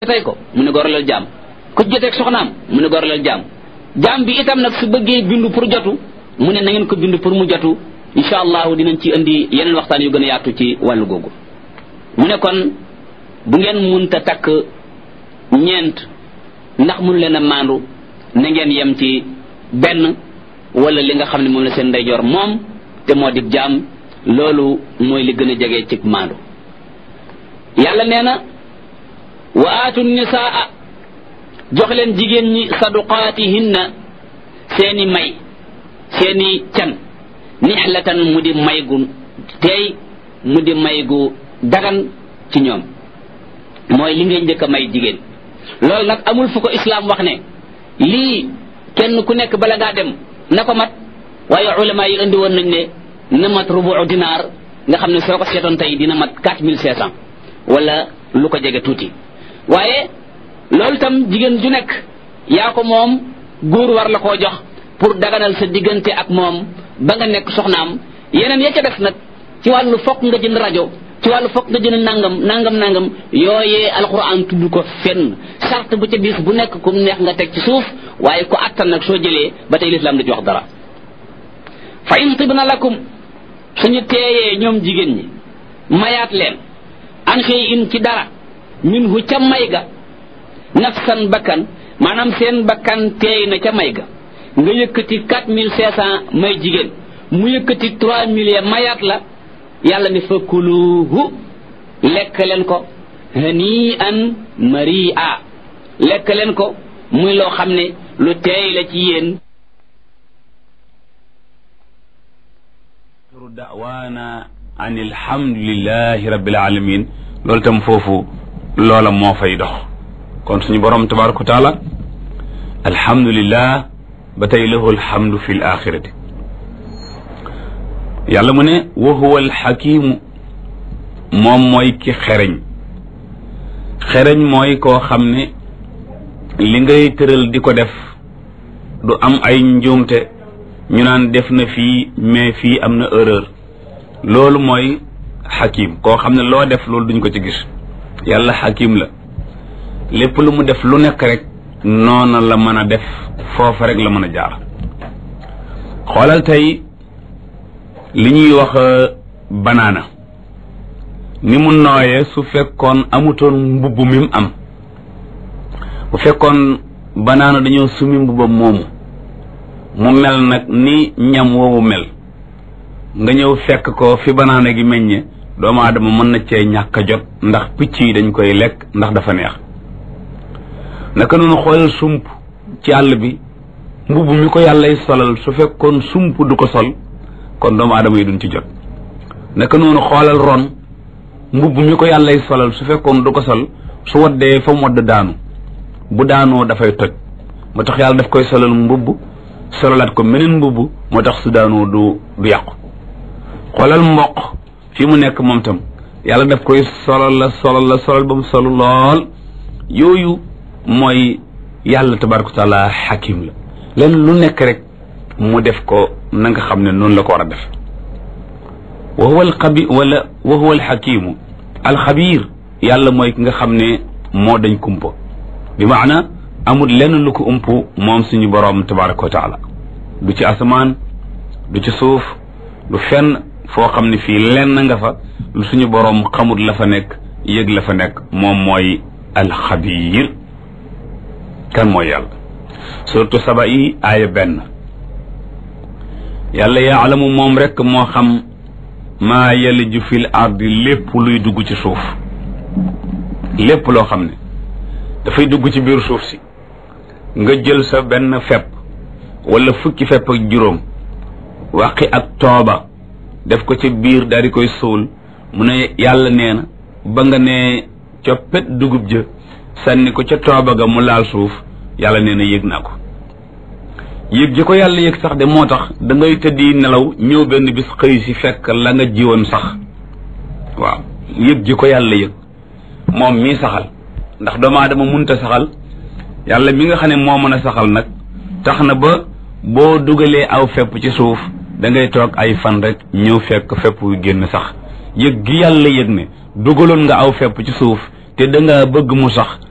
tey ko mu ne goraleel jaam ku joteeg soxnaam mu ne goraleel jaam jaam bi itam nag su bëggee bindu pour jotu mu ne na ngeen ko bindu pour mu jotu incha allahu dinañ ci indi yeneen waxtaan yu gën a yaatu ci wàllu googu mu ne kon bu ngeen munta takk ñeent ndax mënu leen a maandu na ngeen yem ci benn wala li nga xam ne moom la seen ndeyjoor moom te moo di jaam loolu mooy li gën a jege ci maandu yàlla nee na wa aatu nisaa jox leen jigéen ñi saduqaatihinna seeni may seeni can nixlatan mu di may gu teey mu di may gu dagan ci ñoom mooy li ngay njëkk a may jigéen loolu nag amul fu ko islaam wax ne lii kenn ku nekk bala ngaa dem na ko mat waaye ulama yi indi woon nañ ne na mat rubu dinaar nga xam ne soo ko seetoon tey dina mat quatre mille cinq cent wala lu ko jege tuuti waaye loolu tam jigéen ju nekk yaa ko moom góor war la koo jox pour daganal sa diggante ak moom ba nga nekk soxnaam yeneen ya ca def nag ci wàllu fokk nga jënd rajo ci wàllu fokk nga jënd nangam nangam nangam yooyee alquran tudd ko fenn sart bu ca bis bu nekk kum neex nga teg ci suuf waaye ko attan nag soo jëlee ba tey lislaam da ci wax dara fa in tibna lakum suñu teeyee ñoom jigéen ñi mayaat leen an xëy in ci dara min hu ca may ga nafsan bakkan maanaam seen bakkan teey na ca may ga nga yëkkati quatre mille cinq cent may jigéen mu yëkkati trois mille ya mayaat la yàlla ne fakuluhu lekk leen ko hani an mari a lekk leen ko muy loo xam ne lu teey la ci yéen da'waana an alhamdulillahi rabbil alamin loolu tam foofu loola moo fay dox kon suñu borom tabaraka wa taala alhamdulillah ba tey lahu alhamdu fi l axirati yàlla mu ne wa huwa alxakimu moom mooy ki xereñ xereñ mooy koo xam ne li ngay tëral di ko def du am ay njuumte ñu naan def na fii mais fii am na erreur loolu mooy xakim koo xam ne loo def loolu duñ ko ci gis yàlla xakim la lépp lu mu def lu nekk rek noona la mën a def foofa rek la mën a jaar xoolal tey li ñuy wax banaana ni mu nooyee su fekkoon amutoon mbubb mi mu am bu fekkoon banaana dañoo sumi mbubbam moomu mu mel nag ni ñam woowu mel nga ñëw fekk ko fi banaana gi meññe doomu aadama mën na cee ñàkk a jot ndax picc yi dañ koy lekk ndax dafa neex naka noonu xoolal sump ci àll bi mbubb mi ko yàllay solal su fekkoon sump du ko sol kon doomu aadama yi duñ ci jot naka noonu xoolal ron mbubb mi ko yàllay solal su fekkoon du ko sol su waddee fa mu wadd daanu bu daanoo dafay toj moo tax yàlla daf koy solal mbubb sololaat ko meneen mbubb moo tax su daanoo du du yàqu xoolal mboq fi mu nekk moom tam yàlla daf koy solal la solal la solal ba mu solu lool yooyu mooy yàlla tabaraka taala xakim la len lu nekk rek mu def ko na nga xam ne noonu la ko war a def wa huwa alxabi wala wa huwa alxakimu alxabir yàlla mooy ki nga xam ne moo dañ kumpa bi maana amul lenn lu ko ump moom suñu boroom tabaraka wa taala du ci asamaan du ci suuf du fenn foo xam ne fii lenn nga fa lu suñu boroom xamul la fa nekk yëg la fa nekk moom mooy alxabir kan mooy yàlla surtout saba yi aaya benn yàlla yaalamu moom rekk moo xam maa yaliju fil ardi lépp luy dugg ci suuf lépp loo xam ne dafay dugg ci biir suuf si nga jël sa benn fepp wala fukki fepp ak juróom waqi ak tooba def ko ci biir daal di koy suul mu ne yàlla nee na ba nga ne coppet dugub ja sànni ko ca tooba ga mu laal suuf yàlla nee na yëg naa ko yëg ji ko yàlla yëg sax de moo tax da ngay tëddi nelaw ñëw benn bis xëy si fekk la nga jiwoon sax waaw yëg ji ko yàlla yëg moom mii saxal ndax doomu aadama munta saxal yàlla mi nga xam ne moo mën a saxal nag tax na ba boo dugalee aw fepp ci suuf da ngay toog ay fan rek ñëw fekk fepp yu génn sax yëg gi yàlla yëg ne dugaloon nga aw fepp ci suuf te da nga bëgg mu sax